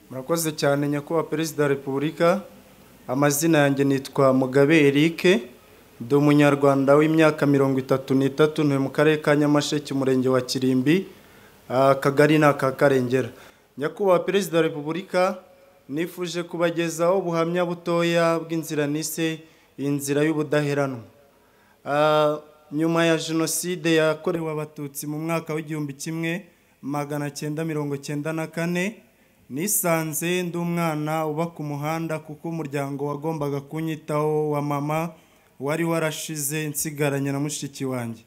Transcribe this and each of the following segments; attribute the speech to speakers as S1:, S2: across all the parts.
S1: murakoze cyane nyakubahwa perezida wa repubulika amazina yanjye nitwa mugabe eric ndi umunyarwanda w'imyaka mirongo itatu n'itatu ntuye mu karere ka nyamasheke umurenge wa kirimbi ah, akagari ni aka karengera nyakubahwa perezida wa repubulika nifuje kubagezaho ubuhamya butoya bw'inzira nise inzira y'ubudaheranwa Ah, nyuma ya jenoside yakorewe abatutsi mu mwaka w'igihumbi kimwe magana cyenda mirongo cyenda na kane nisanze ndi umwana uba ku muhanda kuko umuryango wagombaga kunyitaho wa mama wari warashize nsigaranye na mushiki wanjye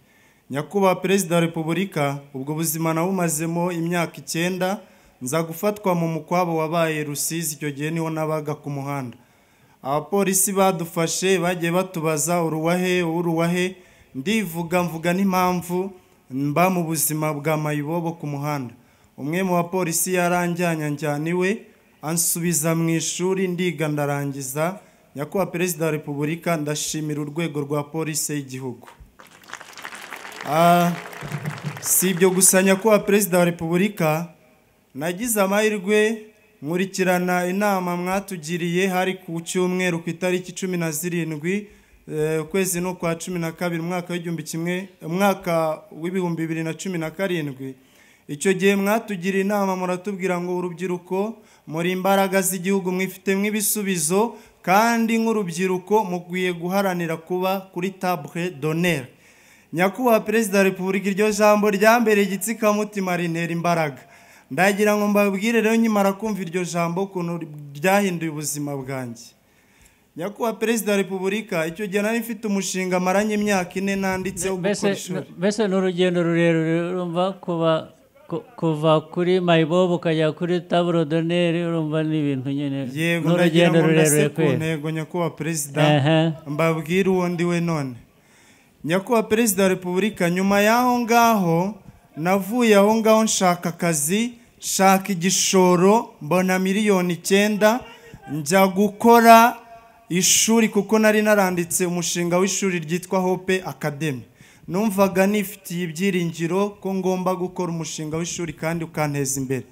S1: nyakubahwa perezida wa repubulika ubwo buzima nawumazemo imyaka icyenda nza gufatwa mu mukwabo wabaye rusizi icyo gihe niho nabaga ku muhanda abapolisi badufashe bagiye batubaza uruwahe uruwahe ndivuga mvuga n'impamvu mba mu buzima bwa mayibobo ku muhanda umwe mu bapolisi yaranjyanya njyana iwe ansubiza mu ishuri ndiga ndarangiza nyakubahwa perezida wa repubulika ndashimira urwego rwa polisi y'igihugu Ah, si ibyo gusa nyakubahwa perezida wa repubulika nagize amahirwe nkurikirana inama mwatugiriye hari ku cyumweru ku itariki cumi na zirindwi eh, ukwezi ni ukwa cumi na kabiri umwaka w'igihumbi kimwe umwaka w'ibihumbi bibiri na cumi na karindwi icyo gihe mwatugiriye inama muratubwira ngo urubyiruko muri imbaraga z'igihugu mwifitemo ibisubizo kandi nk'urubyiruko mukwiye guharanira kuba kuri table d'honneur nyakubahwa perezida wa repubulika iryo jambo ryambereye igitsikamutima rintera imbaraga ndagira ngo mbabwire rero nyimara kumva iryo jambo ukuntu ryahinduye ubuzima bwanjye nyakubahwa perezida wa repubulika icyo gihe nari mfite umushinga maranye imyaka ine nanditseho
S2: mbese
S1: gukora ishuri
S2: mbese ni urugendo rurerure urumva kuva ku- kuva kuri mayibobo ukajya kuri taburodoneri urumva ni ibintu nyine
S1: yego
S2: ni
S1: ndagira
S2: urugendo
S1: ngo ndase
S2: rurerure
S1: ku
S2: kwera
S1: ntego nyakubahwa perezida
S2: Ehe.
S1: mbabwire uwo ndi we none nyakubahwa perezida wa repubulika nyuma y'aho ngaho navuye aho ngaho nshaka akazi nshaka igishoro mbona miliyoni icyenda njya gukora ishuri kuko nari naranditse umushinga w'ishuri ryitwa hope academy numvaga nifitiye ibyiringiro ko ngomba gukora umushinga w'ishuri kandi ukanteza imbere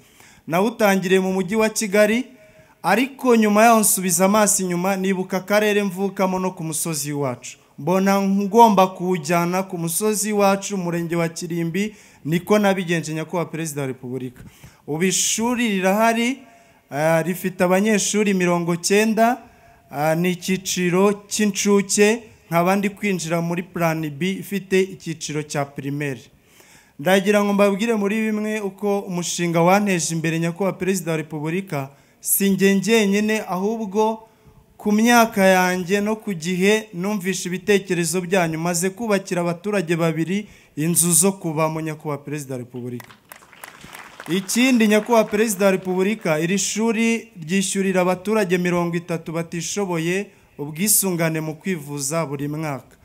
S1: nawutangiriye mu mujyi wa kigali ariko nyuma yaho nsubiza amaso inyuma nibuka akarere mvukamo no ku musozi wacu mbona ngomba kuwujyana ku musozi wacu umurenge wa kirimbi niko nabigenje nyakubahwa perezida wa repubulika ubu ishuri rirahari ah, rifite abanyeshuri mirongo cyenda ah, ni icyiciro cy'incuke nkaba ndi kwinjira muri plan b ifite icyiciro cya primaire ndagira ngo mbabwire muri bimwe uko umushinga wanteje imbere nyakubahwa perezida wa repubulika si njye njyenyine ahubwo ku myaka yanjye no ku gihe numvishe ibitekerezo byanyu maze kubakira abaturage babiri inzu zo kubamo nyakubahwa perezida wa repubulika ikindi nyakubahwa perezida wa repubulika iri shuri ryishyurira abaturage mirongo itatu batishoboye ubwisungane mu kwivuza buri mwaka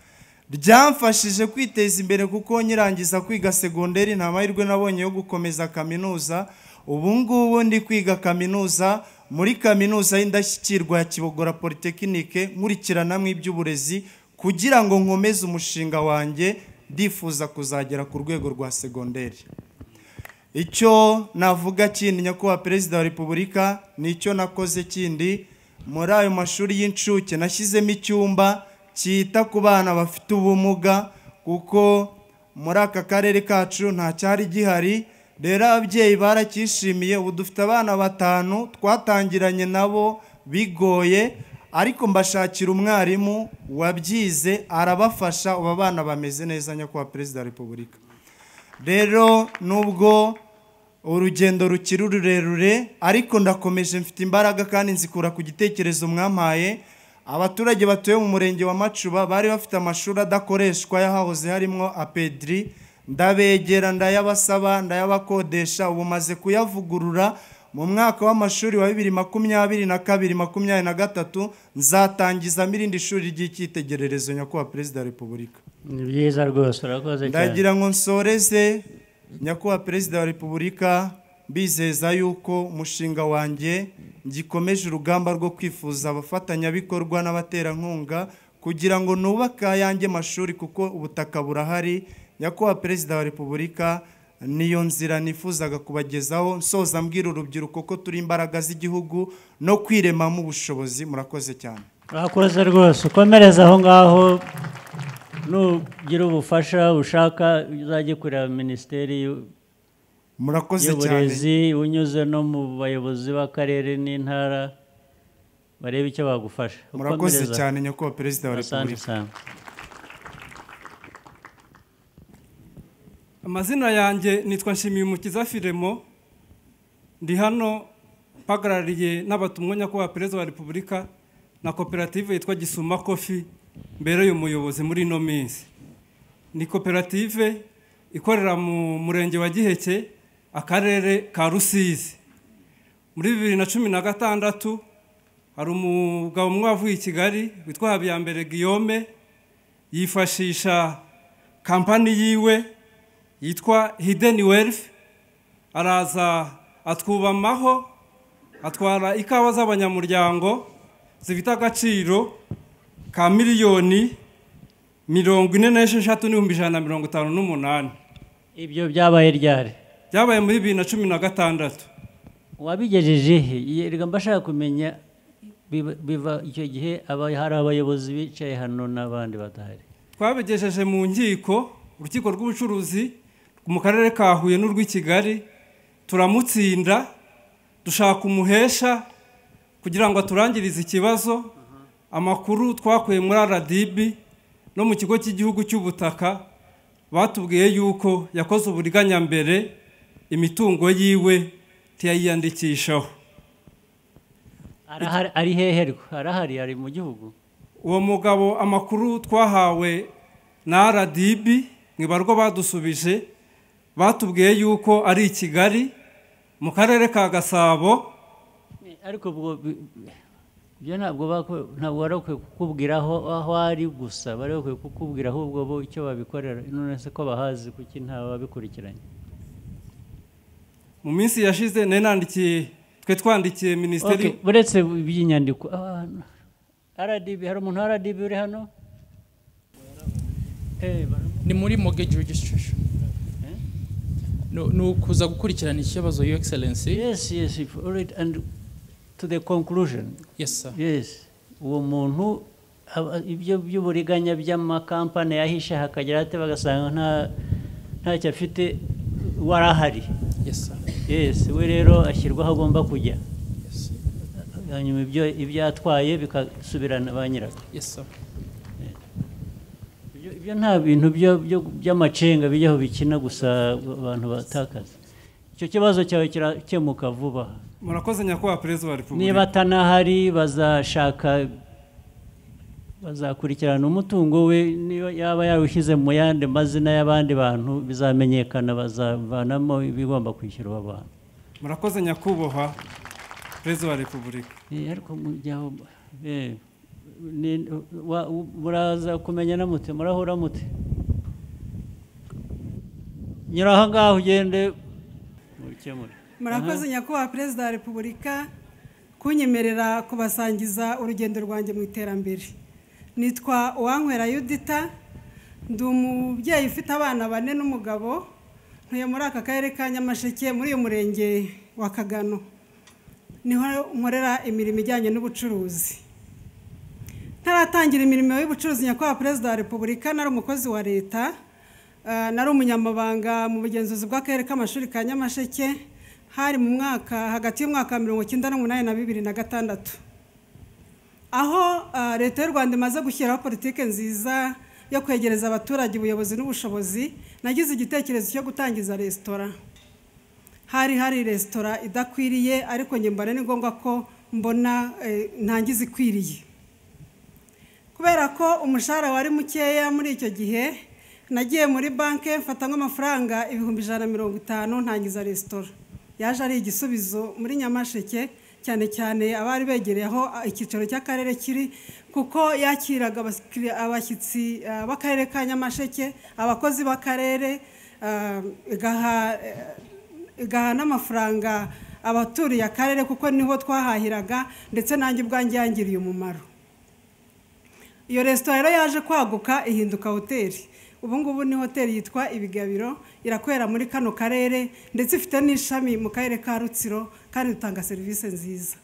S1: ryamfashije kwiteza imbere kuko nyirangiza kwiga segonderi nta mahirwe nabonye yo gukomeza kaminuza ubu ngubu ndi kwiga kaminuza muri kaminuza y'indashyikirwa ya kibogora polytechnique nkurikirana iby'uburezi kugira ngo nkomeze umushinga wanjye ndifuza kuzagera ku rwego rwa segonderi icyo navuga kindi nyakubahwa perezida wa repubulika ni icyo nakoze kindi muri ayo mashuri y'incuke nashyizemo icyumba cyita ku bana bafite ubumuga kuko muri aka karere kacu nta cyari gihari rero ababyeyi baracyishimiye ubu dufite abana batanu twatangiranye nabo bigoye ariko mbashakira umwarimu wabyize arabafasha ubu abana bameze neza nyakubahwa perezida wa repubulika rero nubwo urugendo rukiri rurerure ariko ndakomeje mfite imbaraga kandi nzikura ku gitekerezo mwampaye abaturage batuye mu murenge wa macuba bari bafite amashuri adakoreshwa y'ahahoze harimo apediri ndabegera ndayabasaba ndayabakodesha ubu maze kuyavugurura mu mwaka w'amashuri wa bibiri makumyabiri na kabiri makumyabiri na gatatu nzatangizamo irindi shuri ry'icyitegererezo nyakubahwa perezida wa repubulika
S2: ni byiza rwose urakoze cyane
S1: ndagira ngo nsoreze nyakubahwa perezida wa repubulika mbizeza yuko umushinga wanjye ngikomeje urugamba rwo kwifuza abafatanyabikorwa n'abaterankunga kugira ngo nubake ayanjye mashuri kuko ubutaka burahari nyakubahwa perezida wa repubulika niyo nzira nifuzaga kubagezaho nsoza mbwira urubyiruko ko turi imbaraga z'igihugu no kwiremamo ubushobozi murakoze cyane
S2: urakoze rwose ukomereza aho ngaho nugira ubufasha ushaka uzajya kureba minisiteri y'u-
S1: murakoze cyane
S2: y'uburezi unyuze no mu bayobozi b'akarere n'intara barebe icyo bagufasha
S1: murakoze
S2: Ukomereza.
S1: cyane nyakubahwa perezida wa
S2: asante
S1: repubulika
S2: cyane
S3: amazina yanjye nitwa nshimiyumukiza firemo ndi hano mpagarariye n'abatumwa nyakubahwa perezida wa repubulika na koperative yitwa gisuma kofi mbereye umuyobozi muri ino minsi ni koperative ikorera mu murenge wa giheke akarere ka rusizi muri bibiri na cumi na gatandatu hari umugabo umwe wavuye i kigali witwa habiyambere guillaume yifashisha kampani yiwe yitwa hidden wealth araza atwubamaho atwara ikawa z'abanyamuryango zifite agaciro ka miliyoni mirongo ine n'esheshatu n'ibihumbi ijana na mirongo itanu n'umunani
S2: ibyo byabaye ryari
S3: byabaye muri bibiri na cumi na gatandatu
S2: wabigejeje he yerega mbashaka kumenya biba- biva icyo gihe aba- hari abayobozi bicaye hano n'abandi badahari
S3: twabigejeje mu nkiko urukiko rw'ubucuruzi mu karere ka huye n'urw'i kigali turamutsinda dushaka umuhesha kugira ngo aturangirize ikibazo amakuru twakuye muri rdb no mu kigo cy'igihugu cy'ubutaka batubwiye yuko yakoze uburiganya mbere imitungo yiwe ntiyayiyandikishaho
S2: Arahari- ari hehe rwo arahari ari mu gihugu
S3: uwo mugabo amakuru twahawe na rdb ni barwo badusubije batubwiye yuko ari i kigali mu karere ka gasabo
S2: ariko ubwo bi- byo ntabwo bako- ntabwo wari ukwiye kukubwira aho aho ari gusa bari bakwiye kukubwira ahubwo bo icyo babikorera none se ko bahazi kuki ntawe babikurikiranye
S3: mu minsi yashize nari nandikiye twe twandikiye minisiteri
S2: Okay, uretse iby'inyandiko abantu rdb hari umuntu wa rdb uri hano Eh, baramu-
S4: ni muri mortgage registration No- ni ukuza gukurikirana ikibazo your excellency
S2: yes yes if- all right, and to the conclusion
S4: yes sir
S2: yes uwo muntu aba- ibyo by'uburiganya by'amakampani yahishe hakagira ate bagasanga nta ntacyo afite wari ahari
S4: yes sir
S2: yes we rero ashyirwaho agomba kujya
S4: yes sir.
S2: hanyuma ibyo ibyo yatwaye bikasubirana ba nyirabyo
S4: yes sir
S2: Ibyo- ibyo nta bintu byo- byo- by'amacenga bijyaho bikina gusa abantu batakaza icyo kibazo cyawe kirakemuka vuba
S3: murakoze nyakubahwa perezida wa repubulika
S2: niba atanahari bazashaka bazakurikirana umutungo we niba yaba yawushyize mu yandi mazina y'abandi bantu bizamenyekana bazavanamo ibigomba kwishyura abo bantu
S3: murakoze nyakubahwa perezida wa repubulika
S2: Eh, ariko mujyaho eh, ni- wa- muraza kumenya na mute murahura mute nyura aha ngaho ugende mubikemure
S5: murakoze nyakubahwa perezida wa repubulika kunyemerera kubasangiza urugendo rwanjye mu iterambere nitwa uwankwera yudita ndi umubyeyi ufite abana bane n'umugabo ntuye muri aka karere ka nyamasheke muri uyu murenge wa kagano niho nkorera imirimo ijyanye n'ubucuruzi ntaratangira imirimo y'ubucuruzi nyakubahwa perezida wa repubulika nari umukozi wa leta ah, nari umunyamabanga mu bugenzuzi bw'akarere k'amashuri ka nyamasheke hari mu mwaka hagati y'umwaka wa mirongo icyenda n'umunani na bibiri na gatandatu aho ah, leta y'u rwanda imaze gushyiraho politiki nziza yo kwegereza abaturage ubuyobozi n'ubushobozi nagize igitekerezo cyo gutangiza resitora hari hari resitora idakwiriye ariko njye mbona ni ngombwa ko mbona eh, ntangiza ikwiriye kubera ko umushahara wari mukeya muri icyo gihe nagiye muri banki mfata nk'amafaranga ibihumbi ijana na mirongo itanu ntangiza resitora yaje ari igisubizo muri nyamasheke cyane cyane abari begereye aho icyicaro cy'akarere kiri kuko yakiraga abakiri- abashyitsi ah, b'akarere ka nyamasheke abakozi b'akarere ah, igaha eh, igaha n'amafaranga abaturiye akarere kuko niho twahahiraga ndetse nanjye ubwanjye yangiriye umumaro iyo resitora rero yaje kwaguka ihinduka hoteli ubu ngubu ni hoteli yitwa ibigabiro irakorera muri kano karere ndetse ifite n'ishami mu karere ka rutsiro kandi dutanga serivisi nziza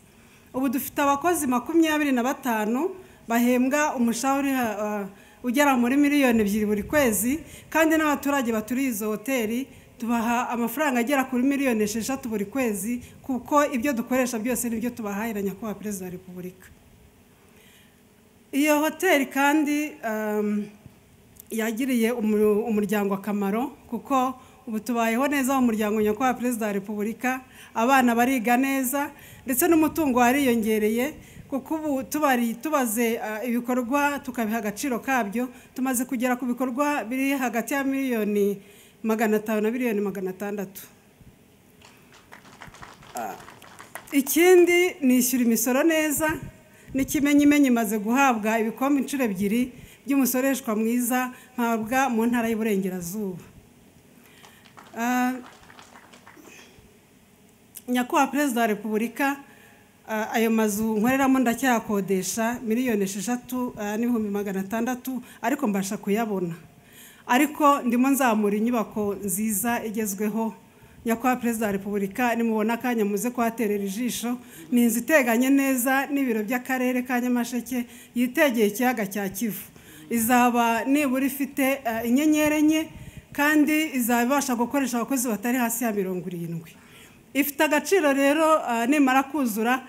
S5: ubu dufite abakozi makumyabiri na batanu bahembwa umushahara uri, ah, ugera muri miliyoni ebyiri buri kwezi kandi n'abaturage baturiye izo hoteli tubaha amafaranga agera kuri miliyoni esheshatu buri kwezi kuko ibyo dukoresha byose nibyo tubahaye na nyakubahwa perezida wa repubulika iyo hoteli kandi um, yagiriye umu- umuryango akamaro kuko ubu tubayeho neza mu muryango nyakubahwa perezida wa repubulika abana bariga neza ndetse n'umutungo wariyongereye kuko ubu tubari tubaze ah, ibikorwa tukabiha agaciro kabyo tumaze kugera ku bikorwa biri hagati ya miliyoni magana atanu na miliyoni magana atandatu ikindi nishyura imisoro neza n'ikimenyimenyi imaze guhabwa ibikombe inshuro ebyiri by'umusoreshwa mwiza mpabwa mu ntara y'uburengerazuba Ah, nyakubahwa perezida wa repubulika ah, ayo mazu nkoreramo ndacyayakodesha miliyoni esheshatu ah, n'ibihumbi magana atandatu ariko mbasha kuyabona ariko ndimo nzamura inyubako nziza igezweho nyakubahwa perezida wa repubulika nimubona akanya muze kuhaterera ijisho ni inzu iteganye neza n'ibiro by'akarere ka nyamasheke yitegeye ikiyaga cya kivu izaba nibura ifite ah, inyenyeri enye kandi izaba ibasha gukoresha abakozi batari hasi ya mirongo irindwi ifite agaciro rero ah, nimara kuzura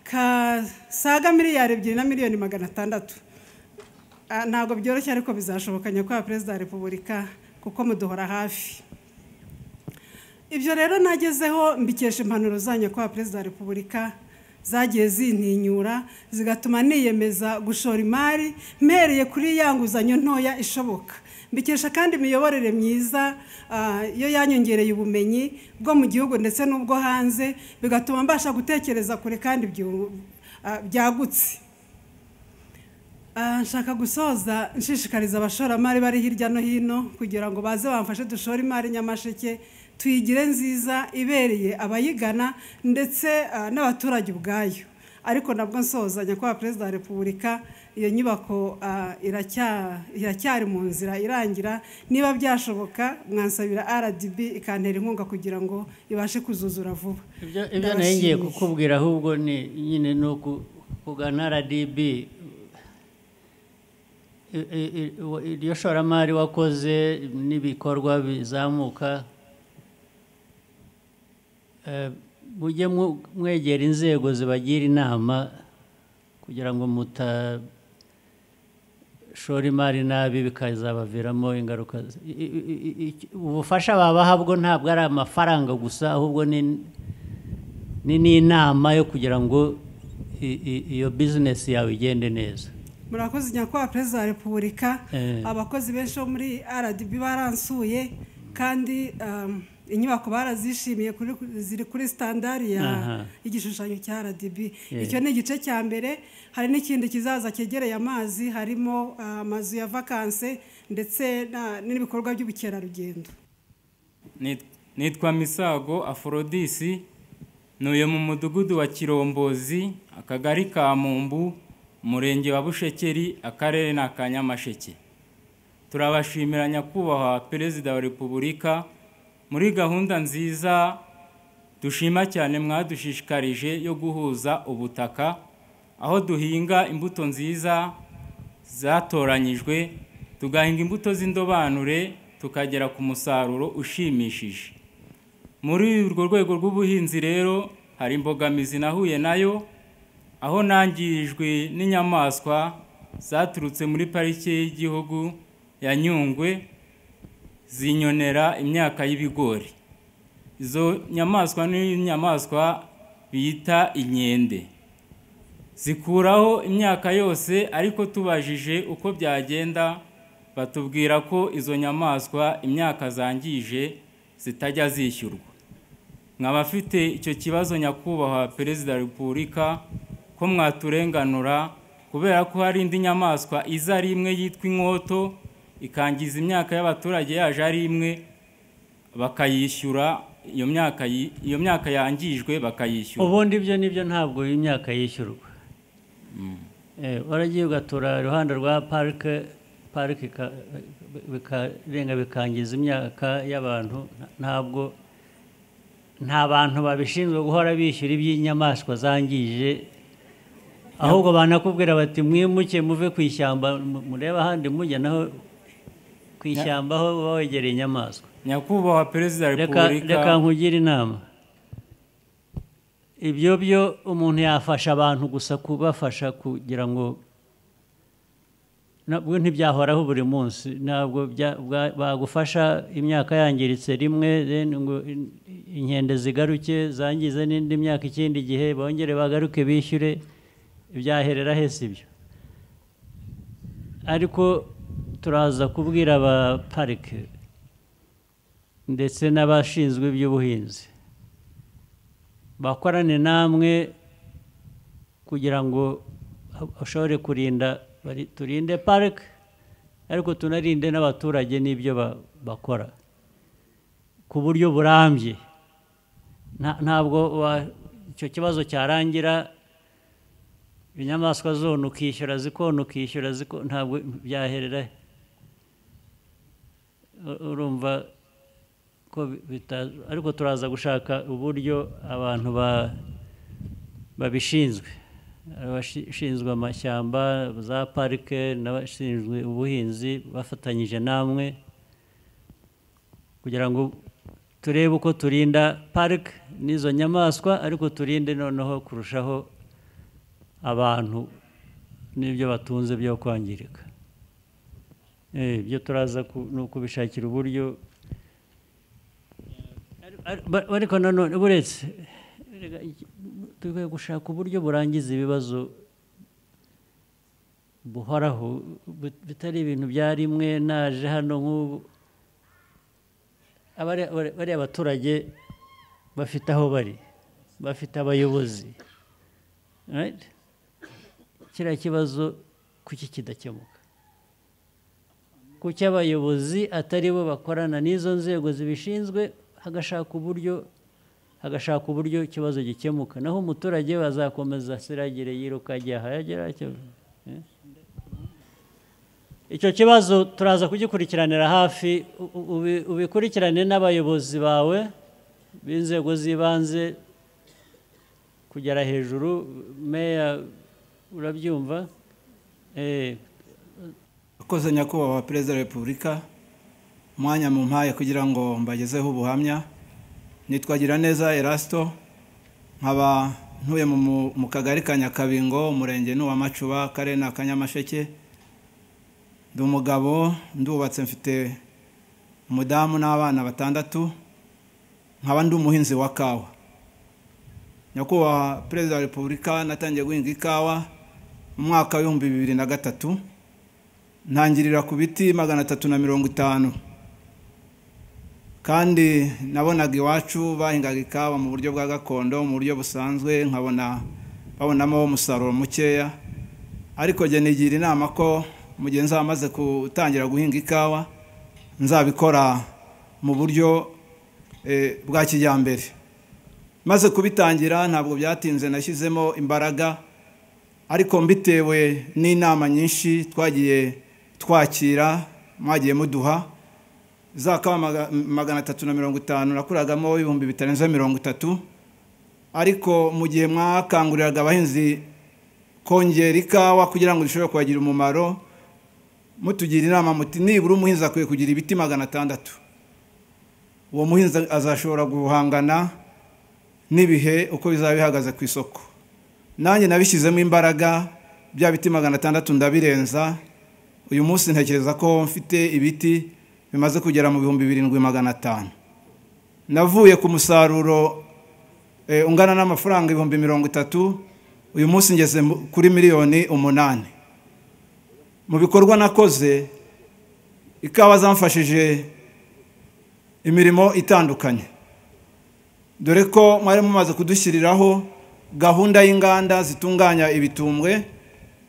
S5: kasaga miliyari ebyiri na miliyoni magana atandatu Ah, ntabwo byoroshye ariko bizashoboka nyakubahwa perezida wa repubulika kuko muduhora hafi ibyo rero nagezeho mbikesha impanuro za nyakubahwa perezida wa repubulika zagiye zintinyura zigatuma niyemeza gushora imari mpereye kuri ya nguzanyo ntoya ishoboka mbikesha kandi imiyoborere myiza ah, yo yanyongereye ubumenyi bwo mu gihugu ndetse n'ubwo hanze bigatuma mbasha gutekereza kure kandi byu- ah, byagutse Ah, nshaka gusoza nshishikariza abashoramari bari hirya no hino kugira ngo baze bamfashe dushore imari nyamasheke tuyigire nziza ibereye abayigana ndetse ah, n'abaturage ubwayo ariko nabwo nsoza nyakubahwa perezida wa repubulika iyo nyubako ah, iracya- iracyari mu nzira irangira niba byashoboka mwansabira rdb ikantera inkunga kugira ngo ibashe kuzuzura vuba
S2: ibyo ibyo nayo ngiye
S5: Ndabashimiye.
S2: kukubwira ahubwo ni nyine ni uku- kugana rdb I- i- i- wa- iryo shoramari wakoze n'ibikorwa bizamuka eh, mujye mu- mwegera inzego zibagira inama kugira ngo mutashora imari nabi bikazabaviramo ingaruka zi- i- i- i- i- ubufasha babaha bwo ntabwo ari amafaranga gusa ahubwo ni ni n'inama yo kugira ngo i- i- iyo bizinesi yawe igende neza
S5: murakoze nyakubahwa perezida wa repubulika
S2: Eh.
S5: abakozi benshi bo muri rdb baransuye kandi um, inyubako barazishimiye kuri- ziri kuri sitandari ya
S2: Aha.
S5: igishushanyo cya rdb
S2: Yeah.
S5: icyo ni igice cya mbere hari n'ikindi kizaza cyegereye amazi harimo ah, amazu ya vakanse ndetse na- n'ibikorwa by'ubukerarugendo
S4: Nit- nitwa misago aforodisi ntuye mu mudugudu wa kirombozi akagari ka mumbu umurenge wa bushekeri akarere ni aka nyamasheke turabashimira nyakubahwa perezida wa repubulika muri gahunda nziza dushima cyane mwadushishikarije yo guhuza ubutaka aho duhinga imbuto nziza zatoranyijwe tugahinga imbuto z'indobanure tukagera ku musaruro ushimishije muri urwo rwego rw'ubuhinzi rero hari imbogamizi nahuye nayo aho nangirijwe n'inyamaswa zaturutse muri parike y'igihugu ya nyungwe zinyonera imyaka y'ibigori izo nyamaswa ni inyamaswa bita inkende zikuraho imyaka yose ariko tubajije uko byagenda batubwira ko izo nyamaswa imyaka zangije zitajya zishyurwa nkaba afite icyo kibazo nyakubahwa perezida wa repubulika ko mwaturenganura kubera ko hari indi nyamaswa iza ari imwe yitwa inkoto ikangiza imyaka y'abaturage yaje ari imwe bakayishyura iyo myaka yi- iyo myaka yangijwe bakayishyura
S2: ubundi ibyo nibyo ntabwo imyaka yishyurwa Eh, waragiye ugatura iruhande rwa parike parike ika- bikarenga bikangiza imyaka y'abantu ntabwo nta bantu babishinzwe guhora bishyura iby'inyamaswa zangije ahubwo banakubwira bati mwimuke muve ku ishyamba murebe ahandi mujya naho ku ishyamba aho uba wegereye inyamaswa
S4: nyakubahwa perezida wa
S2: reka reka
S4: repubulika
S2: nkugire inama ibyo byo umuntu yafasha abantu gusa kubafasha kugira ngo nabwo ntibyahoraho buri munsi ntabwo bya- bwa- bagufasha imyaka yangiritse rimwe then ngo in- inkende zigaruke zangize n'indi myaka ikindi gihe bongere bagaruke bishyure ibyaherera hese ibyo ariko turaza kubwira aba parike ndetse n'abashinzwe iby'ubuhinzi bakorane namwe kugira ngo bashobore kurinda bari- turinde parike ariko tunarinde n'abaturage n'ibyo ba- bakora ku buryo burambye Nta- ntabwo wa- icyo kibazo cyarangira inyamaswa zona ukishyura zikona ukishyura zikona ntabwo byaherera he? U- urumva ko bi- bita- ariko turaza gushaka uburyo abantu ba- babishinzwe abashinzwe amashyamba za parike n'abashinzwe ubuhinzi bafatanyije namwe kugira ngo turebe uko turinda parike n'izo nyamaswa ariko turinde noneho kurushaho abantu n'ibyo batunze byo kwangirika Eh, ibyo turaza ku- ni ukubishakira uburyo Ar- ar- ariko nanone buretse rega, iki- dukwiye gushaka uburyo burangiza ibibazo buhoraho bu- bitari ibintu bya rimwe naje hano nk'ubu Abari- bari- bariya baturage bafite aho bari bafite abayobozi Right? kiriya kibazo kuki kidakemuka kuki abayobozi atari bo bakorana n'izo nzego zibishinzwe hagashaka uburyo hagashaka uburyo ikibazo gikemuka naho umuturage bazakomeza asiragire yiruka agiye ahagera icyo kibazo turaza kugikurikiranira hafi u- u- ubi- ubikurikirane n'abayobozi bawe b'inzego z'ibanze kugera hejuru meya urabyumva Eh,
S6: akoze nyakubahwa perezida wa repubulika umwanya mu mpaye kugira ngo mbagezeho ubuhamya nitwagira neza erasito nkaba ntuye mu- mu- mu kagari ka nyakabingo umurenge ni uwamacuba akarere ni akanyamasheke ndi umugabo ndubatse mfite umudamu n'abana batandatu nkaba ndi umuhinzi wa kawa nyakubahwa perezida wa repubulika natangiye guhinga ikawa mu mwaka w'ibihumbi bibiri na gatatu ntangirira ku biti magana atatu na mirongo itanu kandi nabonaga iwacu bahingaga ikawa mu buryo bwa gakondo mu buryo busanzwe nkabona babonamo umusaruro mukeya ariko njye nigira inama ko mu gihe nzaba maze gutangira guhinga ikawa nzabikora mu buryo eh, bwa kijyambere maze kubitangira ntabwo byatinze nashyizemo imbaraga ariko mbitewe n'inama nyinshi twagiye twakira mwagiye muduha za kawa maga- magana atatu na mirongo itanu nakuragamo ibihumbi bitarenze mirongo itatu ariko mu gihe mwakanguriraga abahinzi kongera ikawa kugira ngo zishobore kubagira umumaro mutugira inama muti nibura umuhinzi akwiye kugira ibiti magana atandatu uwo muhinzi azashobora guhangana n'ibihe uko bizaba bihagaze ku isoko nanjye nabishyizemo imbaraga bya biti magana atandatu ndabirenza uyu munsi ntekereza ko mfite ibiti bimaze kugera mu bihumbi birindwi magana atanu navuye ku musaruro eh, ungana n'amafaranga ibihumbi mirongo itatu uyu munsi ngeze mu- kuri miliyoni umunani mu bikorwa nakoze ikawa zamfashije imirimo itandukanye dore ko mwari mumaze kudushyiriraho gahunda y'inganda zitunganya ibitumbwe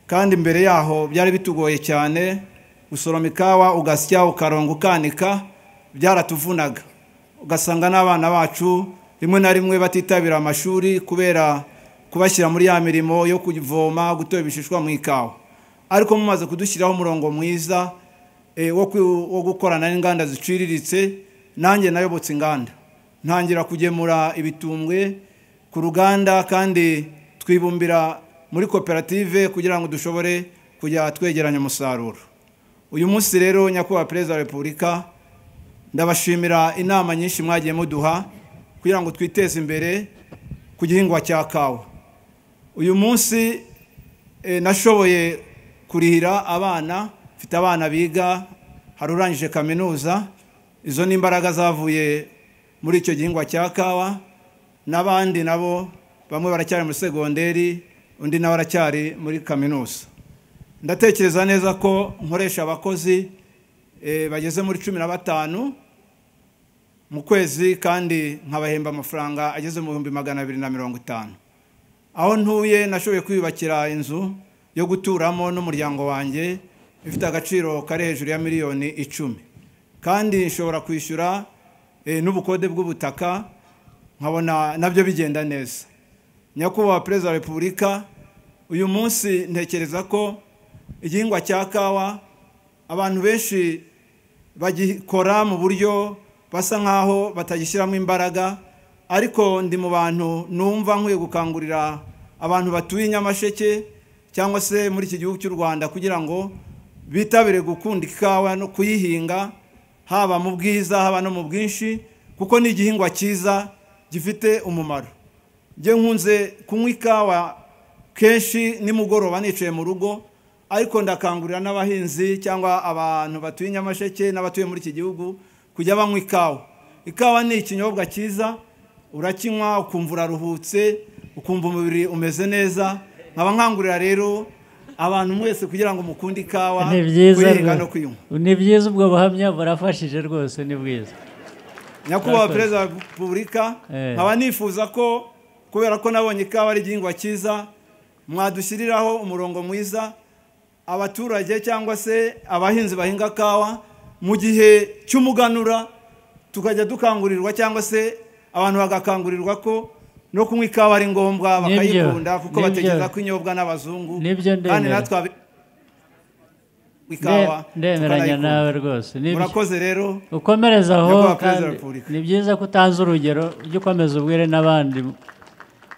S6: kandi mbere yaho byari bitugoye cyane gusoroma ikawa ugasya ukaronga ukanika byaratuvunaga ugasanga n'abana bacu rimwe na rimwe batitabira amashuri kubera kubashyira muri ya mirimo yo kuvoma gutora ibishishwa mu ikawa ariko mumaze kudushyiraho umurongo mwiza eh, wo ku- wo gukorana n'inganda ziciriritse nanjye nayobotse inganda ntangira kugemura ibitumbwe ku ruganda kandi twibumbira muri koperative kugira ngo dushobore kujya twegeranya umusaruro uyu munsi rero nyakubahwa perezida wa repubulika ndabashimira inama nyinshi mwagiye muduha kugira ngo twiteze imbere ku gihingwa cya kawa uyu munsi eh, nashoboye kurihira abana mfite abana biga hari urangije kaminuza izo ni imbaraga zavuye muri icyo gihingwa cya kawa n'abandi nabo bamwe baracyari muri segonderi undi nawe aracyari muri kaminuza ndatekereza neza ko nkoresha abakozi eh, bageze muri cumi na batanu mu kwezi kandi nkabahemba amafaranga ageze mu bihumbi magana abiri na mirongo itanu aho ntuye nashoboye kwiyubakira inzu yo guturamo n'umuryango wanjye ifite agaciro kari hejuru ya miliyoni icumi kandi nshobora kwishyura eh, n'ubukode bw'ubutaka nkabona nabyo bigenda neza nyakubahwa perezida wa repubulika uyu munsi ntekereza ko igihingwa cya kawa abantu benshi bagikora mu buryo basa nk'aho batagishyiramo imbaraga ariko ndi mu bantu numva nkwiye gukangurira abantu batuye i nyamasheke cyangwa se muri iki gihugu cy'u rwanda kugira ngo bitabire gukunda ikawa no kuyihinga haba mu bwiza haba no mu bwinshi kuko ni igihingwa cyiza gifite umumaro njye nkunze kunywa ikawa kenshi nimugoroba nicaye mu rugo ariko ndakangurira n'abahinzi cyangwa abantu batuye i nyamasheke n'abatuye muri iki gihugu kujya banywa ikawa ikawa ni ikinyobwa cyiza urakinywa ukumva uraruhutse ukumva umubiri umeze neza nkaba nkangurira rero abantu mwese kugira ngo mukunde ikawa
S2: ni byiza
S6: kuyihinga no
S2: rwose
S6: kuyinywa
S2: ni byiza ubwo buhamya burafashije rwose ni bwiza
S6: nyakubahwa
S2: Murakoze.
S6: perezida wa repubulika
S2: Eh.
S6: nkaba nifuza ko kubera ko nabonye ikawa ari igihingwa cyiza mwadushyiriraho umurongo mwiza abaturage cyangwa se abahinzi bahinga kawa mu gihe cy'umuganura tukajya dukangurirwa cyangwa se abantu bagakangurirwa ko no kunywa ikawa ari ngombwa
S2: Nibyo.
S6: bakayikunda kuko
S2: Nibyo.
S6: batekereza ko inyobwa n'abazungu
S2: Nibyo ndemera.
S6: kandi natwe abi- ikawa
S2: Nde- ndemeranya
S6: tukanayikunda.
S2: nawe rwose ni byo.
S6: murakoze rero
S2: ukomereza aho
S6: Nyakubahwa Perezida wa
S2: kandi
S6: Repubulika.
S2: ni byiza ko utanze urugero ujye ukomeza ubwire n'abandi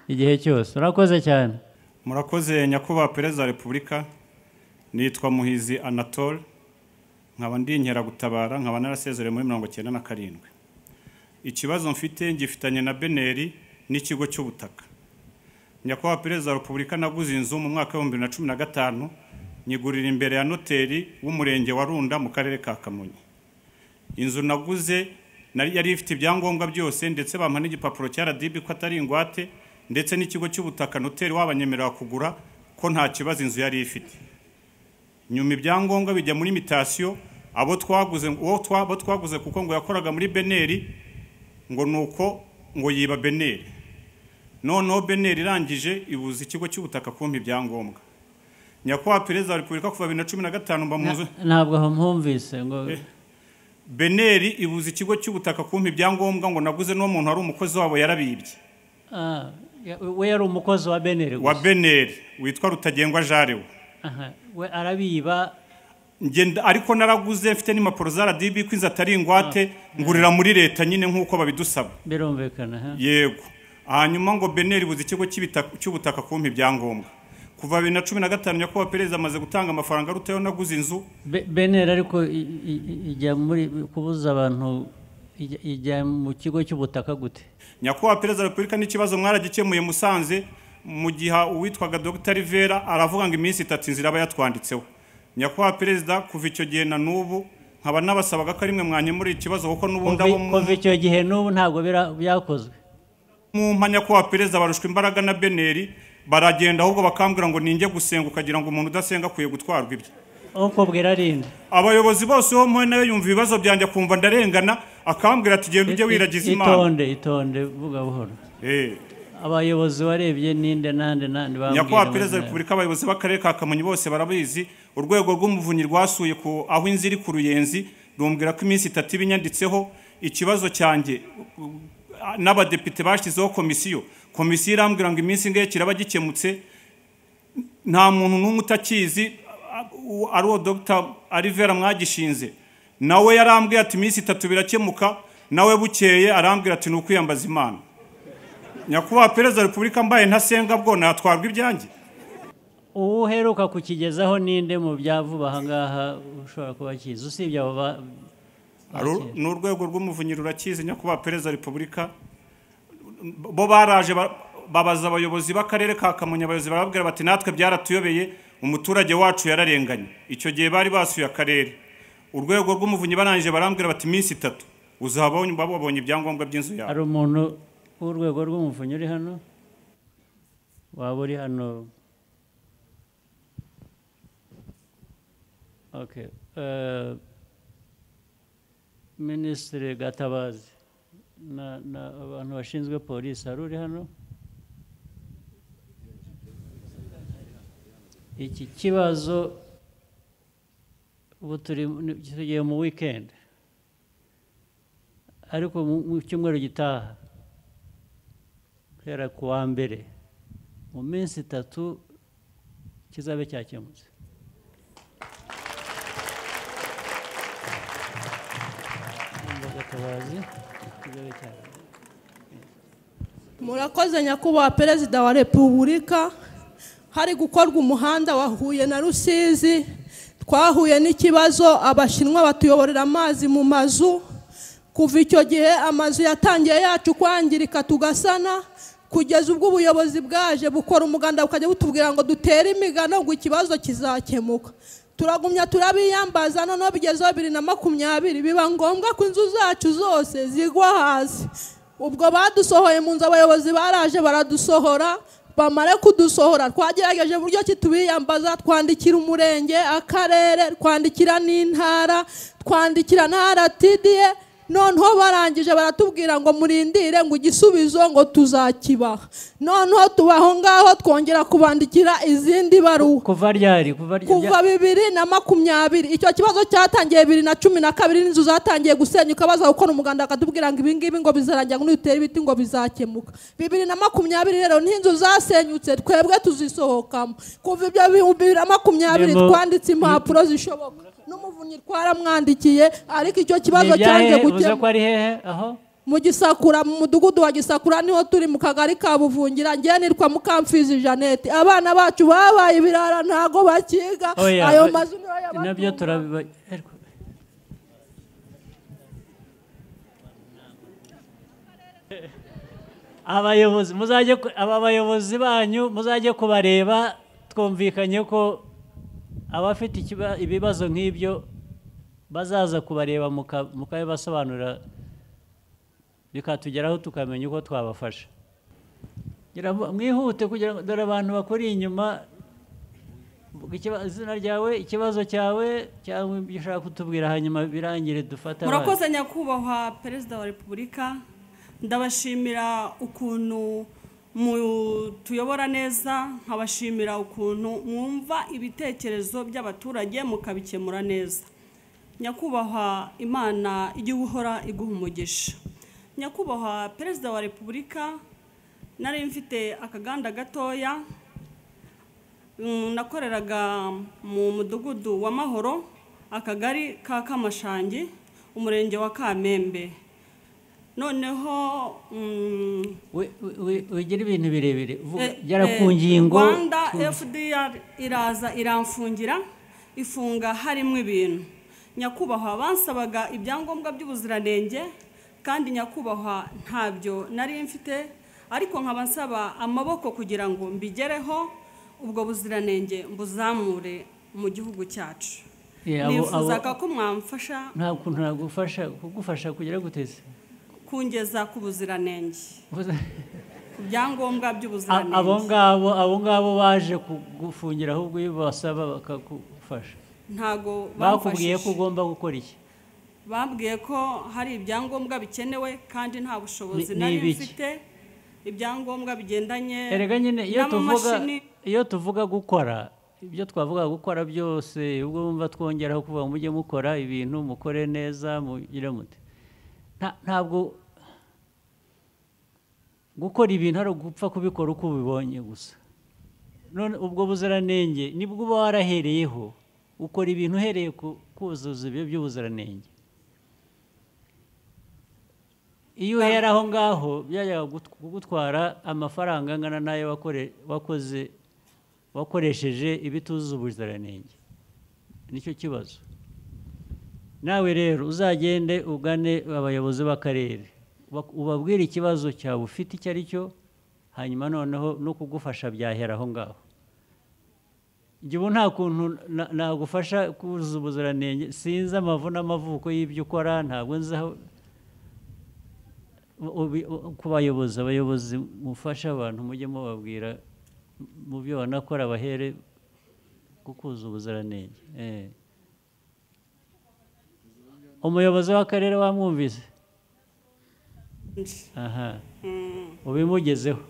S2: igihe cyose urakoze cyane
S7: murakoze nyakubahwa perezida wa repubulika nitwa muhizi anatole nkaba ndi inkeragutabara nkaba narasezerewe muri mirongo cyenda na karindwi ikibazo mfite ngifitanye na beneri n'ikigo cy'ubutaka nyakubahwa perezida wa repubulika naguze inzu mu mwaka w'ibihumbi bibiri na cumi na gatanu nyigurira imbere ya noteri w'umurenge wa runda mu karere ka kamonyi inzu naguze nari- yari ifite ibyangombwa byose ndetse bampa n'igipapuro cya RDB ko atari ingwate ndetse n'ikigo cy'ubutaka noteri wabanyemerera kugura ko nta kibazo inzu yari ifite nyuma ibyangombwa bijya muri mitasiyo abo twaguze uwo twa- abo twaguze kuko ngo yakoraga muri beneri ngo nuko ngo yiba beneri noneho beneri irangije ibuza ikigo cy'ubutaka kumpa ibyangombwa nyakubahwa perezida wa repubulika kuva bibiri na cumi na gatanu mba mu nzu
S2: ntabwo aho mpumvise ngo
S7: beneri ibuza ikigo cy'ubutaka kumpa ibyangombwa ngo naguze n'uwo muntu wari umukozi wabo yarabibye
S2: Ah, ya- we yari umukozi wa beneri
S7: wa
S2: gusa
S7: beneri witwa rutagengwa jarewe
S2: Aha, we arabiba
S7: ngenda ariko naraguze mfite n'impapuro za radibi ko inzu atari ingwate ngurira muri leta nyine nk'uko babidusaba
S2: birumvikana ha?
S7: yego hanyuma ngo beneri ibuza ikigo cy'ibita- cy'ubutaka kumpa ibyangombwa kuva bibiri na cumi na gatanu nyakubahwa perezida amaze gutanga amafaranga arutayo naguze inzu
S2: Be- beneri ariko i- i- i- ijya muri kubuza abantu ijya- ijya mu kigo cy'ubutaka gute
S7: nyakubahwa perezida wa repubulika n'ikibazo mwaragikemuye musanze mu gihe uwitwaga dr rivera aravuga ngo iminsi itatu inzira aba yatwanditseho nyakubahwa perezida kuva icyo gihe na n'ubu nkaba nabasabaga ko ari mwe mwanyemurira ikibazo kuko n'ubundi abo mu-
S2: kuva icyo gihe n'ubu ntabwo bira- byakozwe
S7: mu mpa nyakubahwa perezida barushwa imbaraga na beneri baragenda ahubwo bakambwira ngo ninjye gusenga ukagira ngo umuntu udasenga akwiye gutwarwa ibye
S2: ukubwira arinde
S7: abayobozi bose bo mpuye nayo yumva ibibazo byanjye akumva ndarengana akambwira ati genda ujye wiragiza imana
S2: itonde itonde vuga buhoro
S7: Eh.
S2: abayobozi warebye ninde nande nande
S7: nyakubahwa perezida wa repubulika abayobozi b'akarere ka kamonyi bose barabizi urwego rw'umuvunyi rwasuye ku aho inzu iri ku ruyenzi rumbwira ko iminsi itatu iba inyanditseho ikibazo cyanjye uh, n'abadepite bashyizeho komisiyo komisiyo irambwira ngo iminsi ingahe kiraba gikemutse nta muntu n'umwe utakizi u- ari uwo dogita arivera mwagishinze nawe yarambwiye ati iminsi itatu birakemuka nawe bukeye arambwira ati ni ukwiyambaza imana nyakubahwa perezida wa repubulika mbaye ntasenga bwo natwarwa ibyanjye
S2: uwo uheruka kukigezaho ninde mu bya vuba ahangaha ushobora kuba akizi usibye abo ba
S7: Ari ur- ni urwego rw'umuvunyi rurakizi nyakubahwa perezida wa repubulika bo baraje ba- babaza abayobozi b'akarere ka kamonyi abayobozi barababwira bati natwe byaratuyobeye umuturage wacu yararenganye icyo gihe bari basuye akarere urwego rw'umuvunyi barangije barambwira bati iminsi itatu uzaba waba wabonye ibyangombwa by'inzu yawe
S2: hari umuntu w'urwego rw'umuvunyi uri hano waba uri hano Okay, eh, minisitiri gatabazi na- na abantu bashinzwe polisi hari uri hano iki kibazo ubu turi tugiye mu weekend ariko mu- mu cyumweru gitaha guhera ku wa mbere mu minsi itatu kizabe cyakemutse Gatabazi, kizabe cyakemutse.
S8: murakoze nyakubahwa perezida wa repubulika hari gukorwa umuhanda wa huye na rusizi twahuye n'ikibazo abashinwa batuyoborera amazi mu mazu kuva icyo gihe amazu yatangiye yacu kwangirika tugasana kugeza ubwo ubuyobozi bwaje bukora umuganda bukajya butubwira ngo dutere imigano ngo ikibazo kizakemuka turagumya turabiyambaza noneho bigezeho bibiri na makumyabiri biba ngombwa ko inzu zacu zose zigwa hasi ubwo badusohoye mu nzu abayobozi baraje baradusohora bamare kudusohora twagerageje uburyo ki tubiyambaza twandikira umurenge akarere twandikira n'intara twandikira na rtda noneho barangije baratubwira ngo murindire ngo igisubizo ngo tuzakibaha noneho tuba aho ngaho twongera kubandikira izindi baruwa
S2: kuva ryari kuva rya-
S8: kuva bibiri na makumyabiri icyo kibazo cyatangiye bibiri na cumi na kabiri n'inzu zatangiye gusenyuka baza gukora umuganda bakatubwira ngo ibingibi ngo bizarangira ngo nitutera ibiti ngo bizakemuka bibiri na makumyabiri rero n'inzu zasenyutse twebwe tuzisohokamo kuva ibyo bihumbi bibiri na makumyabiri
S2: Nemo-
S8: twanditse impapuro zishoboka n'umuvunyi twaramwandikiye ariko icyo
S2: Ni
S8: kibazo
S2: ibya
S8: cyanze
S2: hehe? Uvuze ko
S8: gukemuka
S2: ari hehe aho
S8: mu gisakura mu mudugudu wa gisakura niho turi mu kagari ka buvungira njye nitwa mukamfizi jeannette abana bacu babaye ibirara ntago bakiga
S2: Oya,
S8: ayo
S2: ba-
S8: mazu niyo yabatunga.
S2: nabyo turabiba ariko- abayobozi muzajye ku- aba bayobozi banyu muzajye kubareba twumvikanye ko abafite ikiba- ibibazo nk'ibyo bazaza kubareba muka- mukabibasobanurira bikatugeraho tukamenya uko twabafasha Gira mu- mwihute kugira ngo dore abantu bakuri inyuma Vuga ikiba- izina ryawe ikibazo cyawe cyangwa ibyo ushaka kutubwira hanyuma birangire dufata abandi.
S9: murakoze nyakubahwa perezida wa repubulika ndabashimira ukuntu mutuyobora neza nkabashimira ukuntu mwumva ibitekerezo by'abaturage mukabikemura neza nyakubahwa imana ijye uhora iguha umugisha nyakubahwa perezida wa repubulika nari mfite akaganda gatoya Mm, nakoreraga mu mudugudu wa mahoro akagari ka kamashangi umurenge wa kamembe noneho mm,
S2: We- we- we- wegera ibintu birebire vuga
S9: Eh,
S2: gera
S9: eh,
S2: ku ngingo
S9: rwanda
S2: ku-
S9: fdr iraza iramfungira ifunga harimo ibintu nyakubahwa bansabaga ibyangombwa by'ubuziranenge kandi nyakubahwa ntabyo nari mfite ariko nkaba nsaba amaboko kugira ngo mbigereho ubwo buziranenge mbuzamure mu gihugu cyacu
S2: Yeah, abo- abo-
S9: nifuzaga ko mwamfasha
S2: nta kuntu nagufasha kugufasha kugera guteze
S9: kungeza ku buziranenge ku byangombwa by'ubuziranenge
S2: abo ngabo abo ngabo baje kugufungira ahubwo iyo basaba bakagufasha
S9: ntago
S2: bakubwiye ko
S9: bamfashije.
S2: ugomba gukora iki
S9: bambwiye ko hari ibyangombwa bikenewe kandi nta bushobozi
S2: Ni- ni
S9: nari
S2: ibiki?
S9: mfite ibyangombwa bigendanye
S2: erega nyine iyo tuvuga
S9: n'amamashini
S2: iyo tuvuga gukora ibyo twavuga gukora byose ubwo bumva twongeraho kuvuga ngo mujye mukora ibintu mukore neza mugire mute Nta- ntabwo gukora ibintu ari ugupfa kubikora uko ubibonye gusa none ubwo buziranenge nibwo uba warahereyeho ukora ibintu uhereye ku kuzuza ibyo by'ubuziranenge iyo uhera aho ngaho byajyaga kugutwara amafaranga angana n'ayo wakore- wakoze wakoresheje ibituzuza ubuziranenge nicyo kibazo nawe rero uzagende ugane abayobozi b'akarere bak- ubabwire ikibazo cyawe ufite icyo ari cyo hanyuma noneho no kugufasha byahera aho ngaho njye ubu nta kuntu na- nagufasha kuzuza ubuziranenge sinzi amavu n'amavuko y'ibyo ukora ntabwo nzi aho ubi- u- ku bayobozi abayobozi mufashe abantu mujye mubabwira mu byo banakora bahere kukuza ubuziranenge Eh. umuyobozi w'akarere wamwumvise aha
S9: Mm.
S2: ubimugezeho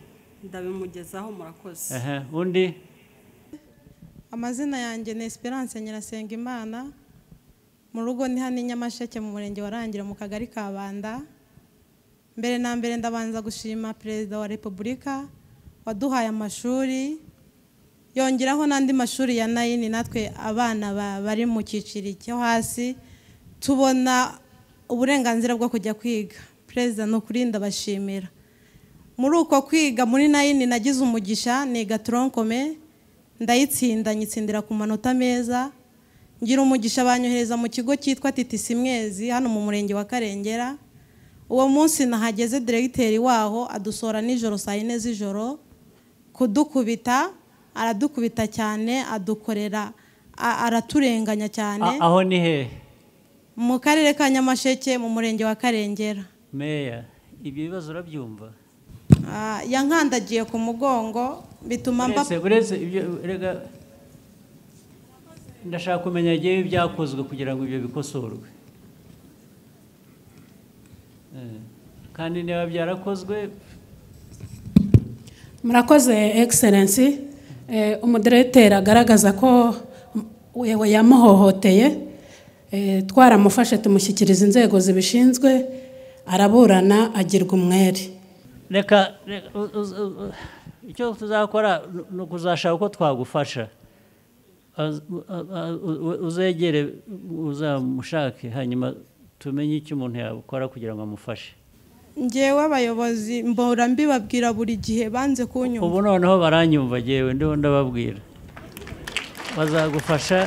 S9: ndabimugezaho murakoze
S2: aha undi
S10: amazina yanjye ni esperance nyirasenga imana mu rugo ni hano i nyamasheke mu murenge wa Rangiro mu kagari ka banda mbere na mbere ndabanza gushima perezida wa repubulika waduhaye amashuri yongeraho n'andi mashuri ya nayini natwe abana ba- bari mu cyiciro cyo hasi tubona uburenganzira bwo kujya kwiga perezida ni ukuri ndabashimira muri uko kwiga muri nayini nagize umugisha niga toronkome ndayitsinda nyitsindira ku manota meza ngira umugisha banyohereza mu kigo cyitwa titisi mwezi hano mu murenge wa karengera uwo munsi nahageze diregiteri waho adusora nijoro saa yine z'ijoro kudukubita aradukubita cyane adukorera a- araturenganya cyane
S2: A- aho ni hehe
S10: mu karere ka nyamasheke mu murenge wa karengera
S2: meya ibyo bibazo urabyumva
S10: Ah, yankandagiye ku mugongo bituma mba
S2: Uretse- uretse ibyo rega ndashaka kumenya igihe ibyakozwe kugira ngo ibyo bikosorwe Eh, kandi niba byarakozwe
S11: murakoze egiserensi umudiregiteri agaragaza ko we yamuhohoteye eh, twaramufashe tumushyikiriza inzego zibishinzwe araburana agirwa umwere
S2: reka reka- u- u- u- u- icyo tuzakora ni- ni ukuzashaka uko twagufasha Az- u- a- u- u- uzegere uzamushake hanyuma tumenye icyo umuntu yakora kugira ngo amufashe
S10: njyewe abayobozi mbora mbibabwira buri gihe banze kunyumva
S2: ubu noneho baranyumva yewe ndiho ndababwira bazagufasha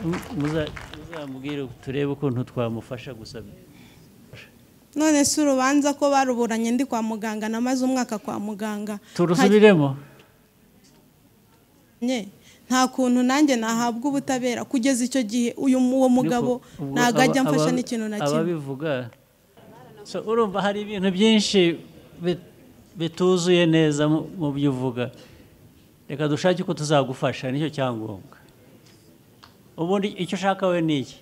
S2: mu- muza- muzamubwire turebe ukuntu twamufasha gusa
S10: none si urubanza ko baruburanye ndi kwa muganga namaze umwaka kwa muganga
S2: turusubiremo
S10: Nkajye- nta kuntu nanjye nahabwa ubutabera kugeza icyo gihe uyu mu- uwo mugabo
S2: Ubwo
S10: ntabwo
S2: aba-
S10: ajya amfasha
S2: aba-
S10: n'ikintu na kimwe
S2: ababivuga so urumva hari ibintu byinshi bit- bituzuye neza mu mu byo uvuga reka dushake uko tuzagufasha nicyo cyangombwa ubundi icyo ushaka we ni iki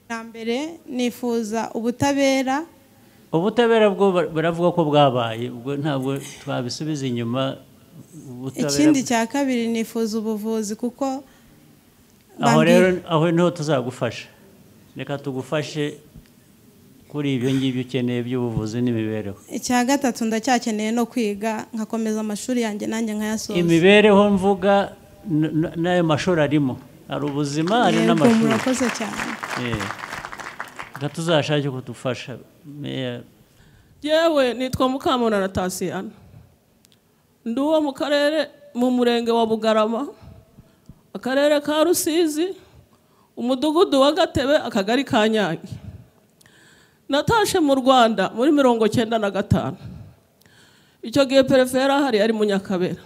S10: bwa mbere nifuza ubutabera
S2: ubutabera bwo bar- baravuga ko bwabaye ubwo ntabwo twabisubiza inyuma ubutabera-
S10: ikindi cya kabiri nifuza ubuvuzi kuko
S2: aho
S10: bambwiye-
S2: rero aho niho tuzagufasha reka tugufashe kuri ibyo ngibyo ukeneye by'ubuvuzi n'imibereho
S10: icya gatatu ndacyakeneye no kwiga nkakomeza amashuri yanjye nanjye nkayasoza
S2: imibereho mvuga n- n- n'ayo mashuri arimo hari ubuzima hari
S10: Yego,
S2: n'amashuri
S10: murakoze cyane
S2: Eh. reka tuzashake kudufasha meya
S12: yewe nitwa mukamura na tasiyana ndi uwo mu karere mu murenge wa bugarama akarere ka rusizi umudugudu wa gatebe akagari ka nyange natashe mu rwanda muri mirongo cyenda na gatanu icyo gihe perefera hari ari mu nyakabera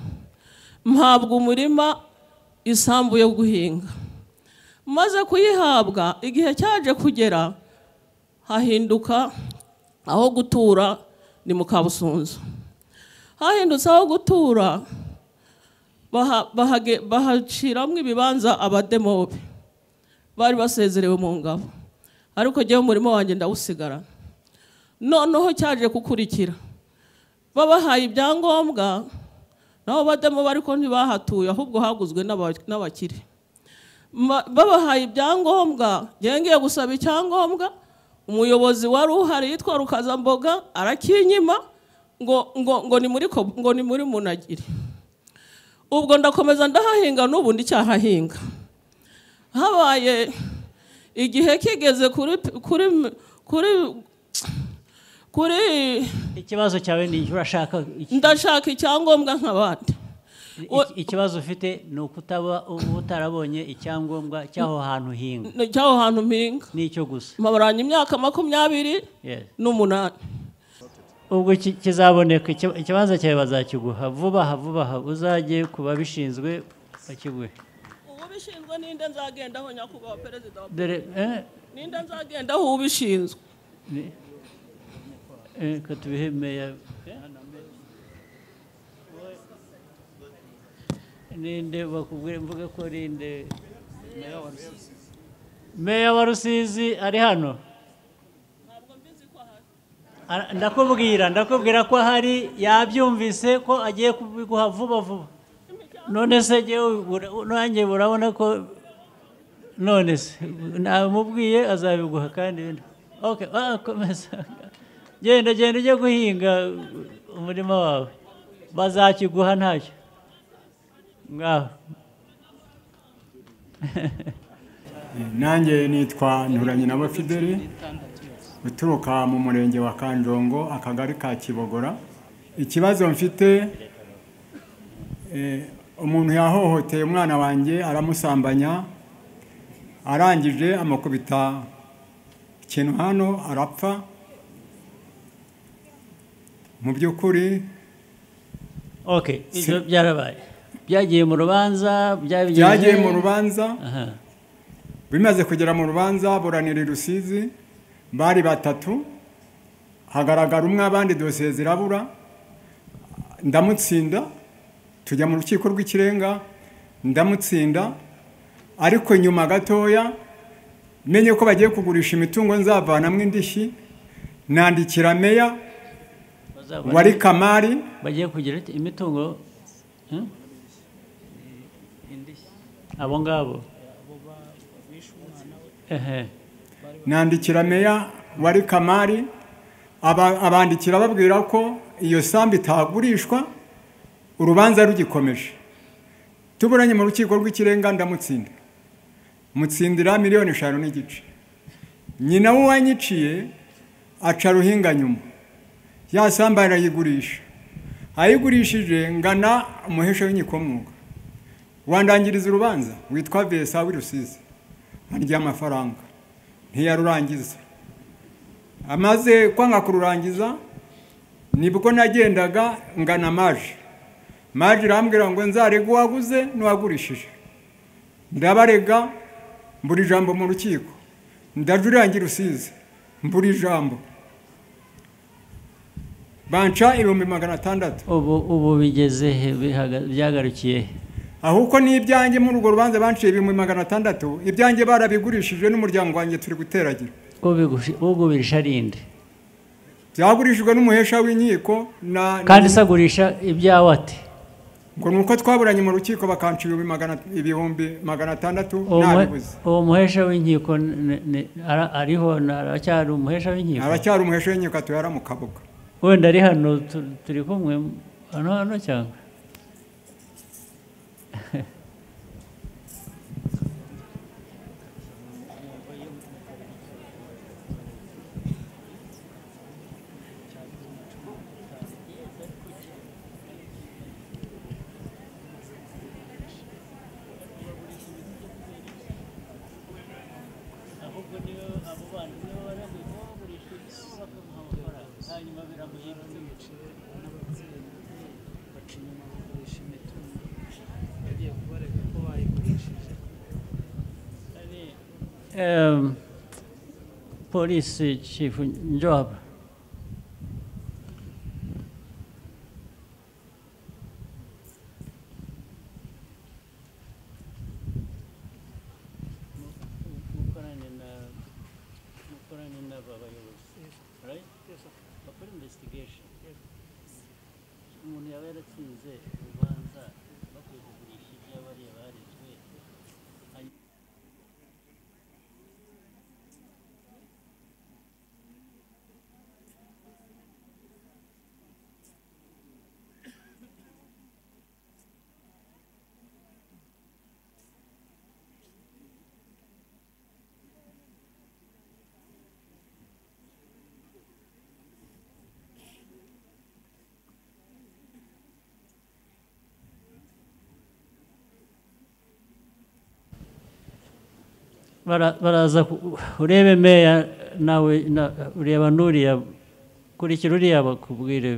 S12: mpabwa umurima isambu yo guhinga maze kuyihabwa igihe cyaje kugera hahinduka aho gutura ni mu kabusunzu hahindutse aho gutura baha- bahage- bahaciramo ibibanza abademobe bari basezerewe mu ngabo ariko njyewe umurimo wanjye ndawusigarana noneho cyaje gukurikira babahaye ibyangombwa nabo bademobe ariko ntibahatuye ahubwo haguzwe n'aba- n'abakire Ma- babahaye ibyangombwa njyewe ngiye gusaba icyangombwa umuyobozi wari uhari yitwa rukazamboga arakinyima ngo ngo ngo ni muri ko- ngo ni muri munagiri ubwo ndakomeza ndahahinga n'ubu ndicyahahinga habaye igihe kigeze kuri kuri kuri kuri
S2: ikibazo cyawe ni iki urashaka iki-
S12: ndashaka icyangombwa nk'abandi
S2: iki- ikibazo ufite ni ukutaba uba utarabonye icyangombwa cy'aho hantu hinga
S12: ni icy'aho hantu mpinga
S2: ni icyo gusa
S12: mabaranye imyaka makumyabiri
S2: Yes.
S12: n'umunani
S2: ubwo ki- kizaboneka iki- ikibanza cyawe bazakiguha vuba aha vuba aha uzajye ku babishinzwe bakiguhe
S12: ubishinzwe ninde nzagendaho nyakubahwa perezida wa
S2: dore eh,
S12: ninde nzagendaho ubishinzwe
S2: ni- eh, ka tubihe meya ninde bakubwire mvuge ko ninde meya wa rusizi ari hano Ara- ndakubwira ndakubwira ko hari yabyumvise ko agiye kubiguha vuba vuba none se jyewe ura- nanjye urabona ko none se namubwiye azabiguha kandi bino. okay ah, komeza genda genda ujye guhinga umurima wawe bazakiguha ntacyo ngaho
S13: nanjye nitwa nturanye na fideli uturuka mu murenge wa kanjongo akagari ka kibogora ikibazo mfite eh, umuntu yahohoteye umwana wanjye aramusambanya arangije amukubita ikintu hano arapfa mu by'ukuri
S2: okay ibyo byarabaye byagiye mu rubanza byabigeze-
S13: byagiye mu rubanza
S2: Aha.
S13: bimaze kugera mu rubanza buranira i rusizi bari batatu hagaragara umwe abandi dosiye zirabura ndamutsinda tujya mu rukiko rw'ikirenga ndamutsinda ariko nyuma gatoya menye ko bagiye kugurisha imitungo nzavanamo indishyi nandikira meya
S2: bazabone-
S13: wari kamari
S2: bagiye kugira iti- imitungo hmm? abo ngabo ehe
S13: nandikira meya wari kamari aba- abandikira babwira ko iyo sambu itagurishwa urubanza rugikomeje tuburanye mu rukiko rw'ikirenga ndamutsinda mutsindira miliyoni eshanu n'igice nyina w'uwanyiciye aca ruhinga nyuma ya sambu arayigurisha ayigurishije ngana umuhesha w'inyikomwuga wandangiriza urubanza witwa vesa w'i rusizi arya amafaranga ntiyarurangiza amaze kwanga kururangiza nibwo nagendaga ngana maje maje irambwira ngo nzarege uwaguze n'uwagurishije ndabarega mbura ijambo mu rukiko ndajurirangira usize mbura ijambo banca ibihumbi magana atandatu
S2: ubu ubu bigeze he bihaga- byagarukiye he
S13: ahubwo ni ibyanjye muri urwo rubanza banciye ibihumbi magana atandatu ibyanjye barabigurishije n'umuryango wanjye turi guteragira
S2: Ubigushi- ugurisha rinde
S13: byagurishijwe n'umuhesha w'inkiko na
S2: kandi se agurisha ibyawe ate
S13: ngo ni uko twaburanye mu rukiko bakanca ibihumbi magana- ibihumbi magana atandatu
S2: uwo muhe-
S13: nabibuze
S2: uwo muhesha w'inkiko ni- ni- ara- ariho na- aracyari umuhesha w'inkiko
S13: aracyari umuhesha w'inkiko atuye ara mu kabuga
S2: wenda ari hano tu- turi kumwe hano hano cyangwa Em, polisi chifu njoba umuntu yaba yaratsinze urubanza bakwiye kugurisha iby'abariya barezwe bara- baraza ku- urebe meya nawe na- ureba n'uriya kurikira uriya bakubwire